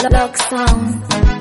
Lock Sound.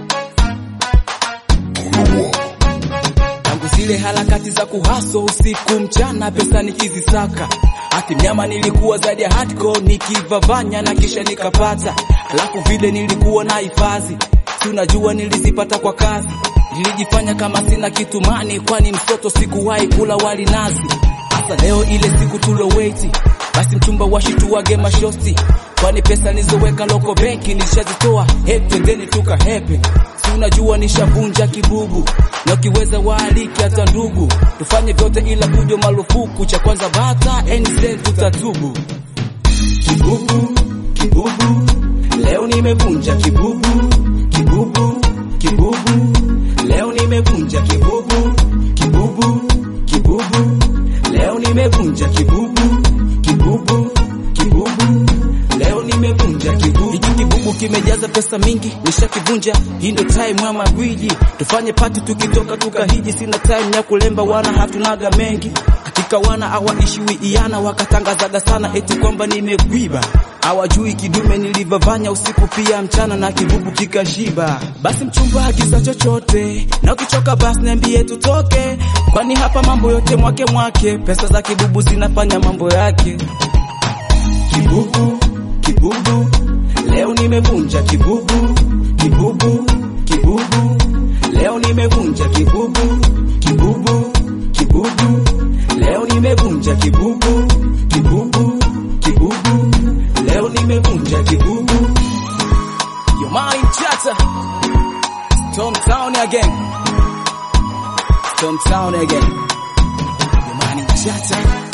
tangu zile harakati za kuhaso usiku mchana, pesa nikizisaka hati mnyama nilikuwa zaidi ya hardcore, nikivavanya na kisha nikapata, alafu vile nilikuwa na hifadhi, si unajua nilizipata kwa kazi, nilijifanya kama sina kitu mani, kwani mtoto sikuwahi kula wali nazi. Hasa leo ile siku tuloweti, basi mchumba washituwage mashosti, kwani pesa nilizoweka loko benki nilishazitoa, hebu twendeni tuka hepe si unajua nishavunja kibubu na ukiweza waaliki hata ndugu, tufanye vyote ila kujo marufuku. Cha kwanza bata enisen tutatubu. Kibubu kibubu, leo nimevunja kibubu kibubu kibubu, leo nimevunja kibubu kibubu kibubu, leo nimevunja kibubu kibubu kibubu, leo nimevunja kibubu. Hiki kibubu kimejaza pesa mingi, nishakivunja. Hii ndo time ya magwiji, tufanye pati tukitoka tukahiji. Sina time ya kulemba, wana hatunaga mengi hakika, wana hawaishiwi iana, wakatangazaga sana eti kwamba nimegwiba hawajui kidume nilivavanya usiku pia mchana na kibubu kikashiba. Basi mchumba agiza chochote, na ukichoka basi niambie tutoke, kwani hapa mambo yote mwake mwake, pesa za kibubu zinafanya mambo yake. Kibubu kibubu, leo nimevunja kibubu kibubu kibubu, leo nimevunja kibubu kibubu kibubu, leo nimevunja kibubu kibubu kibubu, leo nimevunja kibubu. Your mind chatter, Storm Town again, Storm Town again, Your mind chatter.